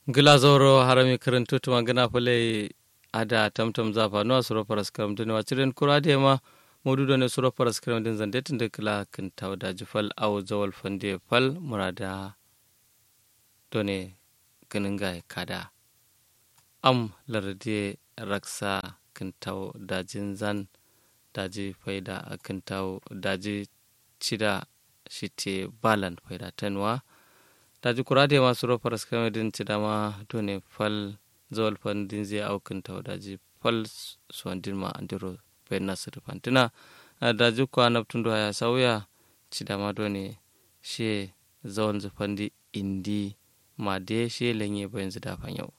gilazoro harami karantu tuma gana fale ada tamtam zafa no suro paras karam dun wa ciren kurade ma modudo ne suro paras karam din zande tinde kala kin tawda jifal aw zawal fande fal murada done ganinga kada am larde raksa kin taw dajin zan daji faida kin taw daji cida shite balan faida tanwa daji kurade masu rofar skame din ci dama done fal zawal fan din zai aukin ta daji fal suwan din ma andiro bayan nasu rufantina daji kwa naftun do ya sauya ci dama done she zawal zufan di indi ma de she lenye bayan zu dafan yau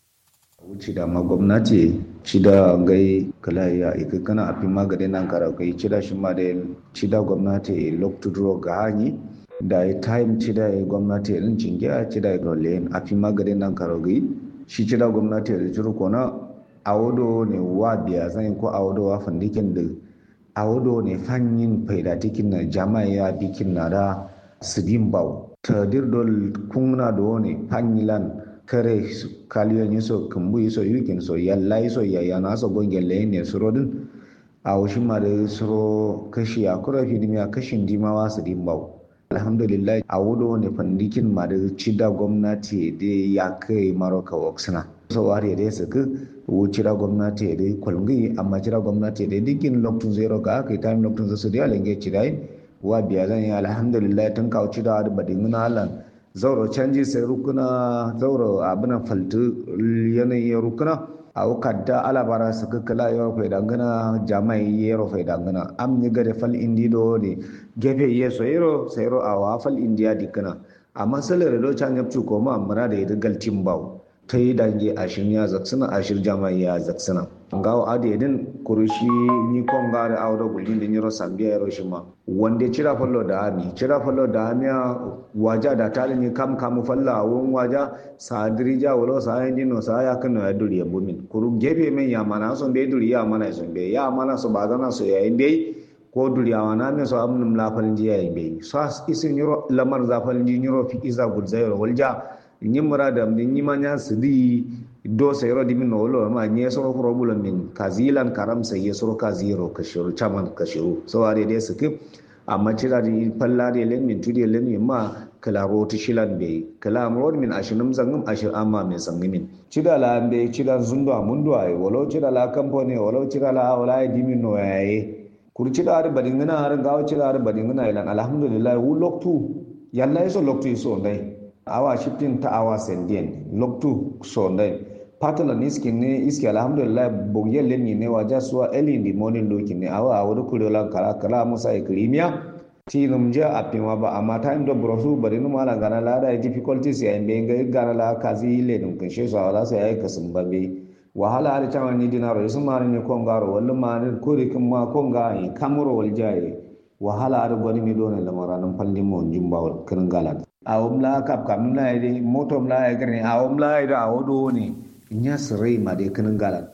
wuce da ma gwamnati ci da gai kala ya ika kana afi magani nan kara kai ci da shi ma da ci da gwamnati lokacin ga hanyi da ya time ci da ya gwamnati ya rincin giya ci da ya gole a fi magani nan karogi shi ci da gwamnati ya rincin kona a wado ne wa biya zan ko a wado wa fandikin da a wado ne fanyin faidatikin na jama'a ya bikin na da sidin bau ta dirdol kunna da wani fanyilan kare kaliyan yiso kumbu yiso yukin so yalla yiso yayana so gongelle ne surodin a wasu ma da suro kashi a kura fidimiya kashin dimawa sidin bau alhamdulillah a wudo ne fandikin ma da cida gwamnati da ya kai maroka waksuna so har da su ka cida gwamnati da kwalngi amma cida gwamnati da dikin lokacin zero ga aka yi time lokacin su da yalange cida yi wa biya zan yi alhamdulillah tun kawo cida da badin halan zauro canji sai rukuna zauro abinan faltu yanayin rukuna a kadda alabara su kakkala yaro fai dangana jama'i yaro fai dangana am ni gade fal indi do ne gefe ye so yaro sayro a wa fal indiya dikana amma salar do can yapcu ko ma amara da yadda galtin bawo ta yi dange ashirin ya zaksuna ashir jama'i ya zaksuna ngawo ade din kurushi ni kon gare awdo gulin din yaro sambiya yaro shima wanda cira fallo da ami cira fallo da ami waja da tali ni kam kam falla won waja sadiri ja wolo sa yin no sa ya kan ya duri bumin kuru gefe men ya mana son be duri ya mana son be ya mana so bazana so ya be ko duri ya wana me so amnum la falin ji ya be so isin yaro lamar za falin ji yaro fi iza gulzayro walja nyimra da min nyimanya sidi do sayro dimin no wolo ma nye soro problem min kazilan karam sai soro kaziro kashiru chaman kashiru so are dai skip amma cira di falla de len min tudi len min ma kala roti shilan be kala amrod min ashinum zangum ashir amma min sangimin cida la be cida zundo amundo ay wolo cida la company wolo cida la wala dimin no yaye kur cida ar badingana ar gawo cida ar badingana ilan alhamdulillah wu loktu yalla iso loktu iso ndai awa shifting ta awa sendien loktu so ndai patala ni iski ne iski alhamdulillah bogye lenni ne waja suwa early in the morning loki ne awa a wuri kure lan kala kala musa ikrimiya ti num je a pima ba amma time do brosu bari num ala gana la da difficulties ya imbe ga gana la kazi le dum kan she so ala sai ai kasum babe wahala har tawa ni dinaro isu mari ne kongaro wallu mari kuri kin ma konga yi kamuro wal jaye wahala har gwani mi dona lamaranan falli mo jumba kan galat awom la kap kam la ide motom la igre awom la ide awodo ne nya sirai ma dai kanin galan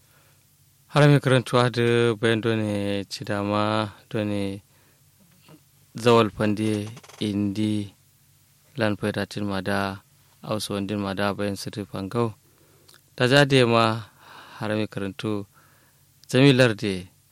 har mai karantuwa da bayan done ci dama done zawal fande indi lan faitatin ma da ausu wandin ma da bayan su tufan gau ta ja da ma har mai karantu jamilar da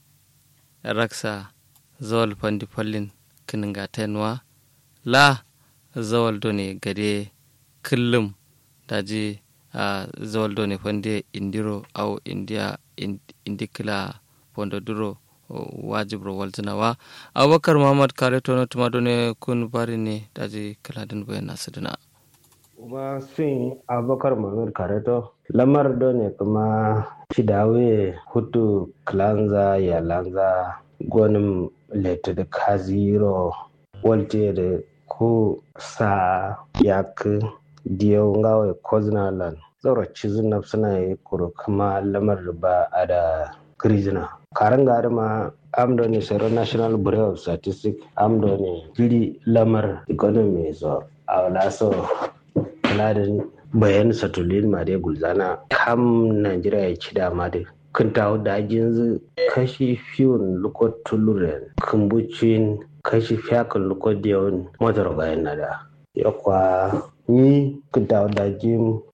raksa zawal fandi fallin kinin gatenwa la zawal done gade kullum daji a uh, zawal done fande indiro au india indikila pondo duro wajibro waltinawa abubakar muhammad kare tono tuma done kun bari ne daji kaladin bayan nasu dina kuma sun abubakar muhammad kare to lamar done kuma cidawe hutu klanza ya lanza gonin letu da kaziro walte da ko sa yak diyau ngawai koznalan zaura cizin na suna yi kuro kuma lamar ba a da grizina karan gari ma amdo ne sero national bureau of statistics amdo ne jiri lamar economy so a wala so ladin bayan satulin ma dai gulzana kam najeriya ya ci dama dai kun tawo da jinzu kashi fiyun lukot tuluren kumbucin kashi fiyakan lukot diyon motar bayan nada yakwa ni kun tawo da jin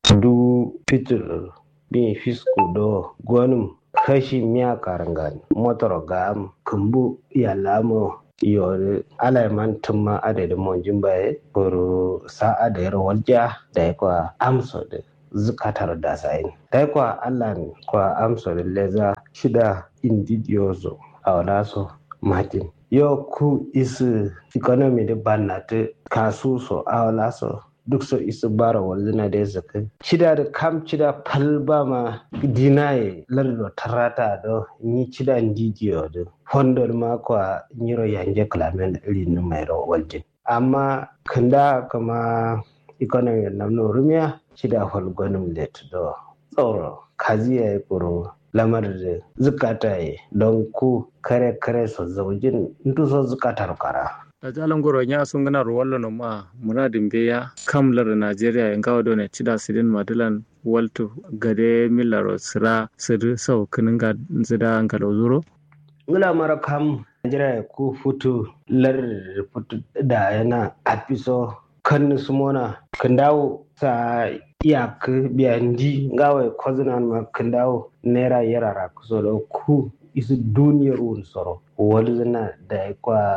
du fitur bin fisku do gonum kashi miya karangan motor gam kumbu yalamo yore alaiman tumma adadin monjin baye buru sa'a da yar walja da ya kwa amso da zukatar da sa'in da ya kwa allah kwa amso da leza shida indidiozo a wadaso martin yo ku isu economy da bannata kasu so a wadaso duk so isu bara walzina da ya zaka cida da kam cida palba ma dinaye lardo tarata do ni cida ndidiyo do fondor ma kwa nyiro yanje klamen iri ni mai ro waljin amma kanda kama economy namno rumiya cida holgonum let do tsoro kaziya ya kuro lamar da zukata ya don ku kare kare so zaujin ndu so zukatar kara a jalan goro nya sun gana ruwallo no ma muradin beya kamlar Najeriya en gawo done cida sidin madalan waltu gade millaro sira sir sau kinin ga zida ngalo zuro ngula mara kam Najeriya ku futu lar futu da yana apiso kan sumona kan dawo sa iyak biyandi ngawe kozinan ma kan dawo naira yarara kuso da ku isu duniyar wun soro walizina da kwa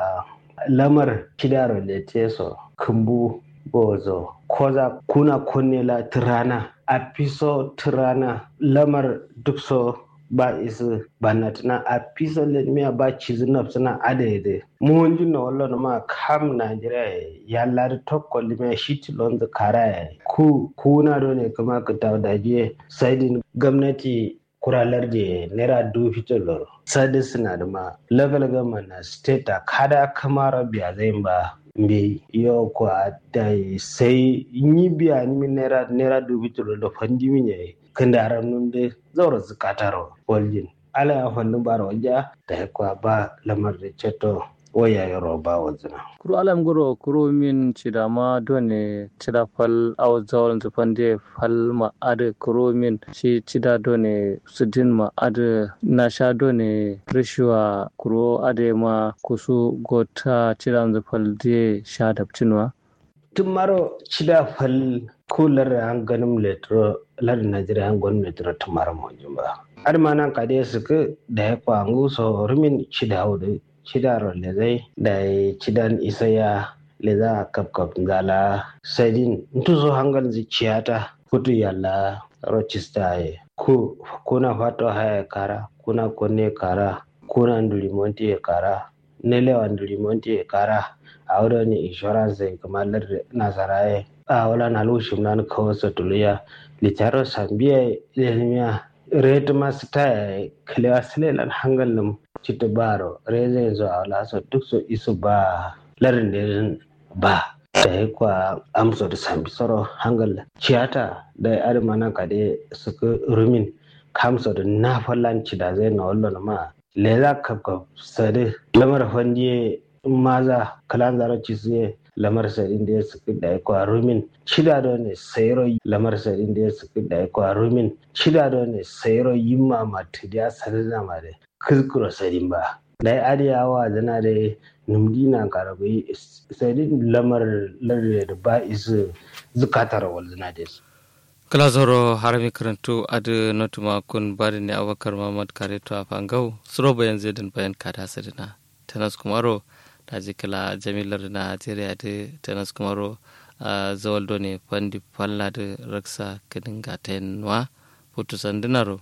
lamar kidaro da teso kumbu bozo koza kuna kunnela tirana a piso tirana lamar duk so ba isu banatna a piso ledmiya ba cizina suna adede muhunjin na wallo ma kam najeriya ya lari tokko limia shiti lonzo kara ku kuna do ne kuma ka tawdaje saidin gwamnati kuralar da naira dubu fito loro sadi suna da ma level gama na state a kada kamara biya zai ba mbe yo kwa da sai yi biya ni naira naira dubu fito loro fandi min yayi kan da aram nun da zaura zukataro waljin ala ya fannin bara wajja da ya kwa ba lamar da ceto waya yoro ba wazina kuro alam goro kuro min cidama done cida fal aw zawal zufande fal ma ade kuro min shi cida done sudin ma ade na sha done rishuwa kuro ade ma kusu gota cida zufal de sha dabcinwa tun maro cida fal kular an ganin letro lar najeriya an ganin letro tun maro mo jumba ar manan kade suka da ya kwangu so rumin cida hudu cidaro lezai da cidan isaya leza kapkap ngala sadin ntuso hangal zi ciyata kutu yalla rochista ye ku kuna fato haya kara kuna kone kara kuna nduli monti e kara nelewa nduli monti e kara a ni insurance kamar nasaraye a wala na lushim nan kawo tuluya litaro sambiya ilmiya retu masu taya kalewa silelan hangal nam cita baro reza yanzu a wala so duk so isu ba larin da ba da ya kwa amso da sambi soro hangal ciyata da ya adama nan kade suka rumin kamso da na fallanci da zai na wallo ma lela kapkap sade lamar fandiye maza kalan zaro ci suye lamar sadin da ya suka da ya kwa rumin cida da ne sayro lamar sadin da ya suka da ya kwa rumin cida da ne sayro yimma matu da ya sadina ma da kuskura sadin ba da ya adiyawa zana da numdina karabai sadin lamar larde da ba isu zukatar walzina da su kala zoro harami karantu adu notuma kun bari ne abakar mamad kare to afangau suro bayan zedin bayan kada sadina tanas kumaro da kala jamilar na najeriya da tanas kumaro zawal ne fandi falla da raksa kadin gatenwa putu sandinaro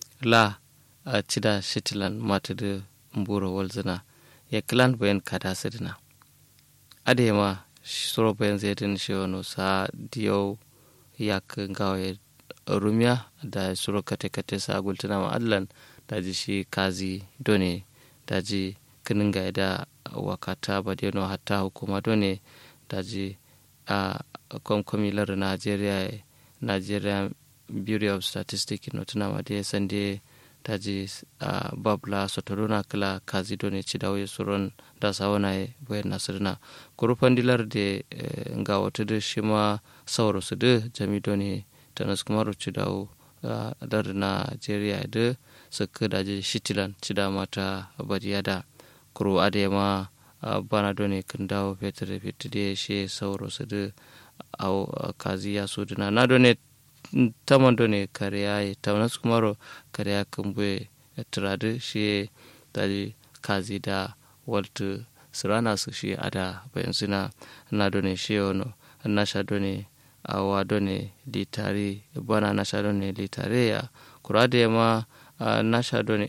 la cida shitilan mata da mburo walzina ya kilan bayan kada sadina adema suro bayan zedin shi wani sa diyau yak ngawe rumya da suro kate kate sa gultuna ma allan daji shi kazi done daji kininga da wakata badeno hatta hukuma done daji a komkomi lar nigeria nigeria bureau of statistics no tuna ma de sande daji a babla sotoruna kala kazi done cidawe suron da sawana e bayan nasirna kurufan dilar de nga wata da shi ma sauro su da jami done tanas kuma ruci dawo dar nigeria da suka daji shitilan cida mata bariya da kuro adema bana done kan dawo fetur fetur da shi sauro su da kazi ya so dina na done taman do ne kariya yi tamanas kumaro kariya kumbuye turadu shi tadi kazi da waltu sirana su shi ada bayan suna na do ne shi ono na sha do ne awa do ne litari bana na sha do ne litare ya kurade ma na sha do ne